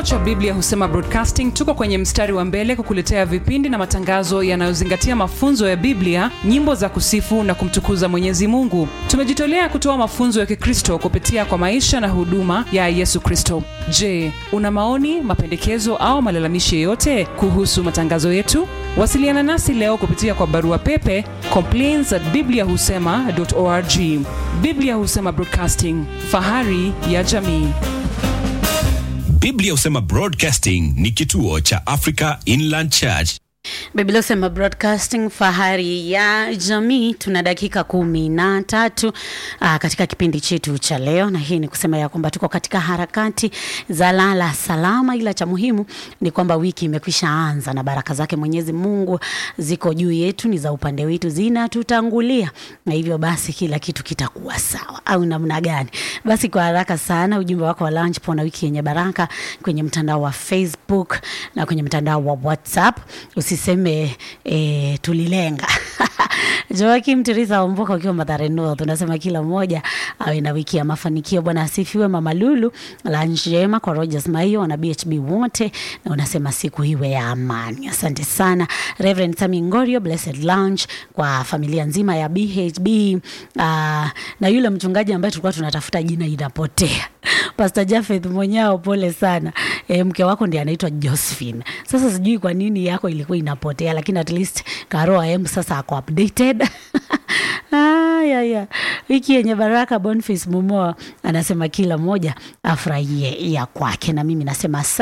cha Biblia Husema Broadcasting tuko kwenye mstari wa mbele kukuletea vipindi na matangazo yanayozingatia mafunzo ya Biblia, nyimbo za kusifu na kumtukuza Mwenyezi Mungu. Tumejitolea kutoa mafunzo ya Kikristo kupitia kwa maisha na huduma ya Yesu Kristo. Je, una maoni, mapendekezo au malalamishi yoyote kuhusu matangazo yetu? Wasiliana nasi leo kupitia kwa barua pepe complaints at bibliahusema.org. Biblia Husema Broadcasting, fahari ya jamii. Biblia Husema Broadcasting ni kituo cha Africa Inland Church. Biblia Husema Broadcasting, fahari ya jamii. Tuna dakika kumi na tatu aa, katika kipindi chetu cha leo, na hii ni kusema ya kwamba tuko katika harakati za lala salama, ila cha muhimu ni kwamba wiki imekwisha anza na baraka zake Mwenyezi Mungu ziko juu yetu, ni za upande wetu, zinatutangulia, na hivyo basi kila kitu kitakuwa sawa, au namna gani? Basi kwa haraka sana, ujumbe wako wa lunch pona wiki yenye baraka kwenye mtandao wa Facebook na kwenye mtandao wa WhatsApp usiseme e, tulilenga Joakim Teresa Omboka ukiwa Mathare North unasema kila mmoja awe na wiki ya mafanikio. Bwana asifiwe. Mama Lulu la njema kwa Rogers Maio wana BHB wote, na unasema siku iwe ya amani. Asante sana Reverend Sami Ngorio, blessed lunch kwa familia nzima ya BHB. Uh, na yule mchungaji ambaye tulikuwa tunatafuta jina inapotea Pastor Jafeth Monyao, pole sana e, mke wako ndiye anaitwa Josephine. Sasa sijui kwa nini yako ilikuwa inapotea, lakini at least Karo AM sasa ako updated ah, ya, ya. Wiki yenye baraka. Boniface Mumoa anasema kila mmoja afurahie ya kwake, na mimi nasema